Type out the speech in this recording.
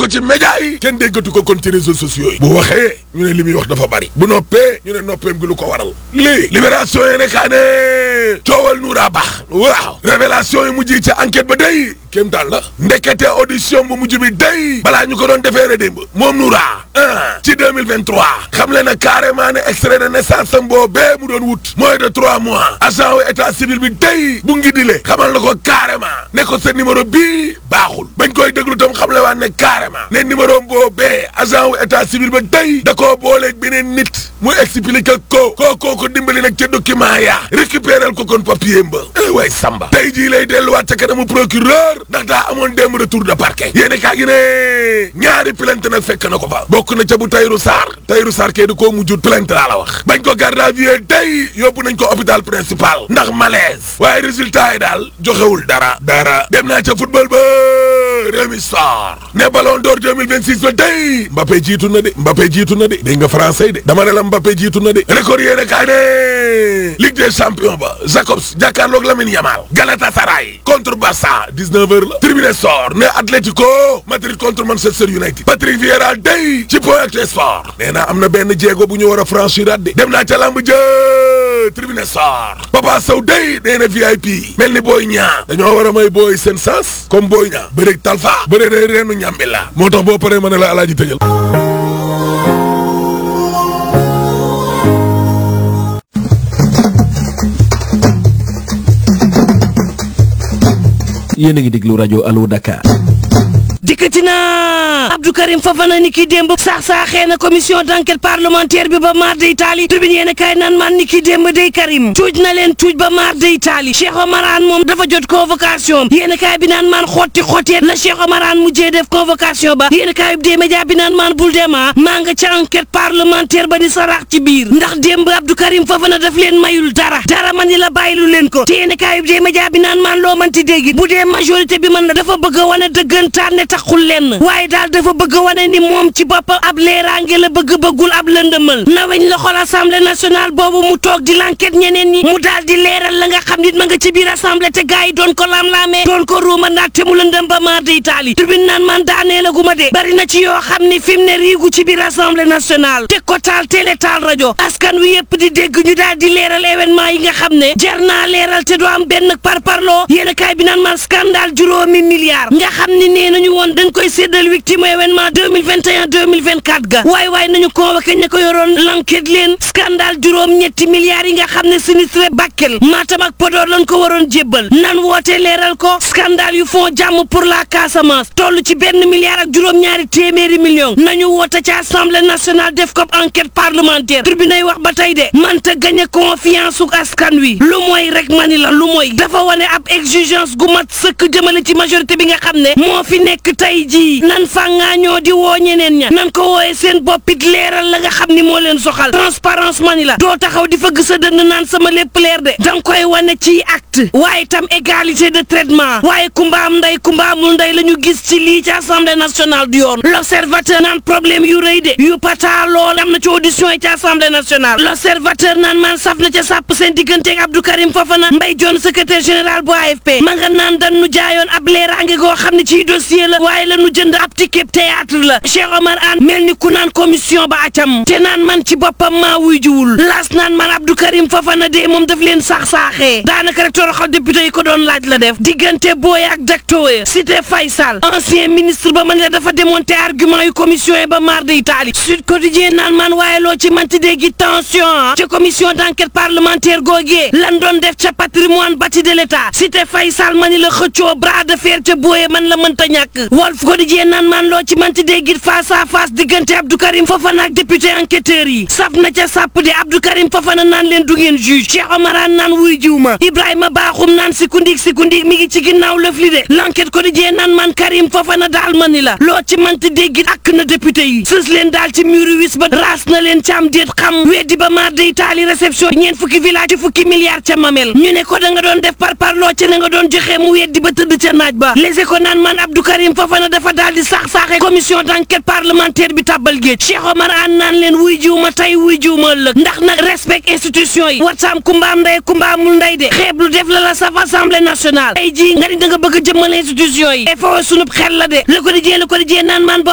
ko ci média yi kenn déggatu ko kon ci réseaux sociaux yi bu waxee ñu ne li muy wax dafa bari bu noppee ñu ne noppeem gi lu ko waral lii libération yi ne kaa ne coowal nuuraa baax waaw révélation yi mujj ci enquête ba day kéem daal la ndekete audition bu mujj bi day balaa ñu ko doon defeere démb moom nuuraa ah ci 2023 xam le na carrément ne extrait de naissance am boobee mu doon wut moins de trois mois agent wu état civil bi day bu ngi dile xamal na ko carrément ne ko sa numéro bii baaxul bañ koy déglu tam xam le waan ne carrément ne numéro boobee agent wu état civil ba day da koo booleeg beneen nit mu expliqué ko kookoo ko dimbali nag ca document ya récupéral ko kon papier mba eh way samba tey jii lay delluwaat ca kanamu procureur ndax daa amoon démb retour de parquet yéene kaa gi ne ñaari plainte nag fekk na ko fa bokk na ca bu Tahirou Sarr Tahirou Sarr kee di koo mujjut plainte laa la wax bañ ko garde à vue tey yóbbu nañ ko hôpital principal ndax malaise waaye résultat yi daal joxewul dara dara dem naa ca football ba Rémi Sarr ne ballon d'or 2026 ba tey Mbappé jiitu na de Mbappé jiitu na de dégg nga français de dama ne la Mbappé jiitu na de record yéene kaa ne Ligue des champions ba Jacobs jàkkaarloog Lamine Yamal Galatasaray contre Barça 19h la Tribune Sport ne Atlético Madrid contre Manchester United Patrick Vieira day ci point ak sport nee naa am na benn jéego bu ñu war a franchir at de dem naa ca lamb jë Tribune Sport Papa Sow day nee na VIP mel ni Boy Niang dañoo war a may booy seen sens comme Boy Niang bëreeg Talfa bëree day reenu ñàmbi la moo tax boo paree ma ne la alaaji tëjal yéen a ngi déglu rajo Allo Dakar. dikkati na Abdou Karim Fofana ni ki démb saax saaxee na commission d'enquête parlementaire bi ba maar day taali tribune yéen a kaay naan man ni ki démb day Karim tuuj na leen tuuj ba maar day taali Cheikh Omar Anne moom dafa jot convocation yéen a kaay bi naan maan xotti xotteet la Cheikh Omar Anne mujjee def convocation ba yéen a kaay bi dee média bi naan maan bul dema maa nga ca enquête parlementaire ba di sarax ci biir ndax démb Abdou Karim Fofana daf leen mayul dara dara man ni la bàyyilu leen ko te yéen a kaay bi dee média bi naan maan loo manti dégg bu dee majorité bi mën na dafa bëgg a wane dëggantaan ne taxul lenn waaye daal dafa bëgg a wane ni moom ci boppam ab leeraange la bëgg bëggul ab lëndëmal naweñ la xool assemblée nationale boobu mu toog di l'enquête ñeneen ñi mu daal di leeral la nga xam nit ma nga ci biir assemblée te gars yi doon ko laam-laamee doon ko ruuma naag te mu lëndëm ba maar di itaali tribune naan man daanee la gu ma de bari na ci yoo xam ni fi mu ne riigu ci biir assemblée nationale te ko taal télé taal rajo askan wi yëpp di dégg ñu daal di leeral événement yi nga xam ne jar naa leeral te du am benn parparloo yéen a kaay bi naan man scandale juróomi milliards nga xam ni nee nañu woon dañ koy séddal victime événement 2021 2024 ga waay waay nañu convoqué ña ko yoroon l'enquête leen scandale juróom ñetti milliards yi nga xam ne sinistré Bakel Matam ak Podor lañ ko waroon jébbal nan woote leeral ko scandale yu fond jàmm pour la Casamance toll ci benn milliard ak juróom-ñaari téeméeri millions nañu woote ci assemblée nationale def ko enquête parlementaire tribunal wax ba tey de manta gagné confiance su askan wi lu mooy rek mani la lu mooy dafa wane ab exigence gu mat sëkk jëmale ci majorité bi nga xam ne moo fi nekk tey jii nan fàngaa ñoo di woo ñeneen ña nan ko wooye seen boppit leeral la nga xam ni moo leen soxal transparence mani la doo taxaw di fëgg sa dënn naan sama lépp leer de danga koy wane ci acte waaye tam égalité de traitement waaye kumba am ndey kumba amul ndey la ñu gis ci lii ci assemblée nationale du yoon l'observateur naan problème yu rëy de yu pata lool am na ci audition yi ci assemblée nationale l'observateur naan man saf na ca sàpp seen digganteeg Abdou Karim Fofana Mbaye Dione secrétaire général bu AFP ma nga naan dan nu jaayoon ab leeraange goo xam ne ciy dossier la waaye la nu jënd ab ticket théâtre la Cheikh Omar Anne mel ni ku naan commission ba acam te naan man ci boppam maa wuy jiwul laas naan man Abdou Karim Fofana de moom daf leen sax-saaxee daanaka rek toroxal député yi ko doon laaj la def diggante booy ak daktoye cité Faysal ancien ministre ba man la dafa démonter argument yu commission yi ba mar de Italie Sud Quotidien naan man waaye loo ci manti déggi tension ca commission d'enquête parlementaire googee lan doon def ca patrimoine bâti de l'état cité Faysal mani la xëccoo bras de fer ca booye man la mënta ñàkk Walf Quotidien naan man loo ci manti déggit face à face diggante Abdou Karim Fofana ak député enquêteurs yi saf na ca sàpp de Abdou Karim Fofana naan leen du ngeen juge Cheikh Omar Anne naan wuy jiw ma Ibrahima Bakhoum naan sikundik sikundik mi ngi ci ginnaaw lëf li de l'enquête Quotidien naan man Karim Fofana daal ma ni la loo ci manti déggit ak na député yi sës leen daal ci muru wis ba raas na leen caam déet xam weddi ba maar day taali réception ñeent fukki village ci fukki milliards ca mamel ñu ne ko da nga doon def par par loo ca na nga doon joxe mu weddi ba tëdd ca naaj ba les ko naan man Abdou Karim Fofana dafa daal di sax-saaxe commission d'enquête parlementaire bi tàbbal géej Cheikh Omar Anne naan leen wuy jiw ma tey wuy jiw ma ëllëg ndax nag respect institution yi wataam kumbaam nday kumbaamul nday de xeeb lu def la la saf assemblée nationale tey jii nga di da nga bëgg a jëmmal institution yi e fawa sunub xel la de le quotidien le quotidien naan man